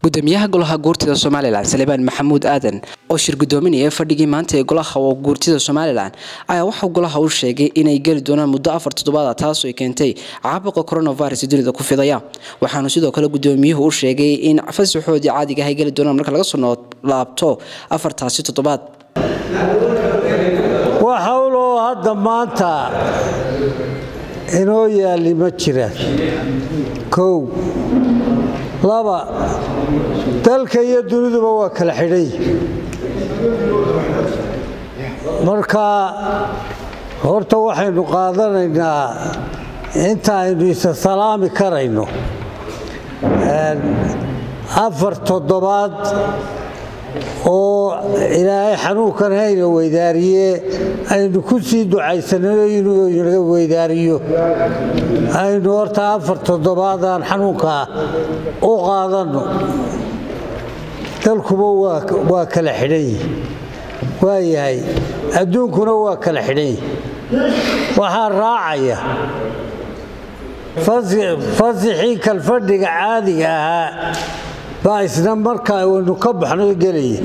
gudoomiyaha golaha guurtida somalilan salebaan maxamuud aadan oo shir gudoominaya fadhigii maanta ee golaha guurtida somalilan ayaa waxaa golaha u sheegay inay geli doonaan muddo afar toddobaada taasoo keentay caabuqa coronavirus dunida ku fidaya waxaanu sidoo kale gudoomiyuhu u sheegay in fasaxoodii caadiga ah ay geli doonaan marka laga soo laabto afartaasi toddobaad wax howloo hadda maanta inoo yaalli ma jiraan kow laba dalka iyo duniduba waa kala xidhay marka horta waxaynu qaadanaynaa inta aynu isa salaami karayno afar toddobaad oo ilaahay xanuunkan hayna weydaariye aynu ku sii ducaysanano inuu inaga weydaariyo aynu horta afar toddobaadaan xanuunkaa u qaadanno dalkuba waa kala xidhanyi waa yahay adduunkuna waa kala xidhanyi waxaa raacaya fasixii kalfadhiga caadiga ahaa baa isna markaa waynu ka baxno gelaya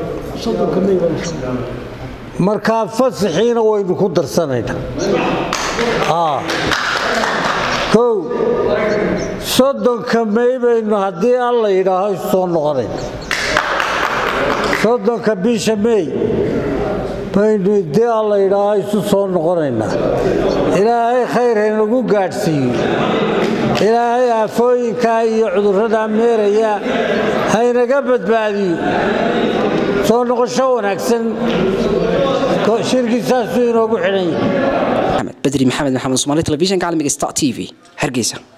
markaa fasaxiina waynu ku darsanaynaa kow soddonka may baynu haddii alla yidhaaho isu soo noqonayna soddonka bisha mey baynu haddii alla yidhaaho isu soo noqonaynaa ilaahay khayr haynagu gaadhsiiyo ilaahay aafooyinkaa iyo cudurradaa meeraya haynaga badbaadiyo soo noqosho wanaagsan shirkiisaasuu inoogu xidhan yahay badri maxamed maxamed somaali telefishinka caalamiga star t v hargeysa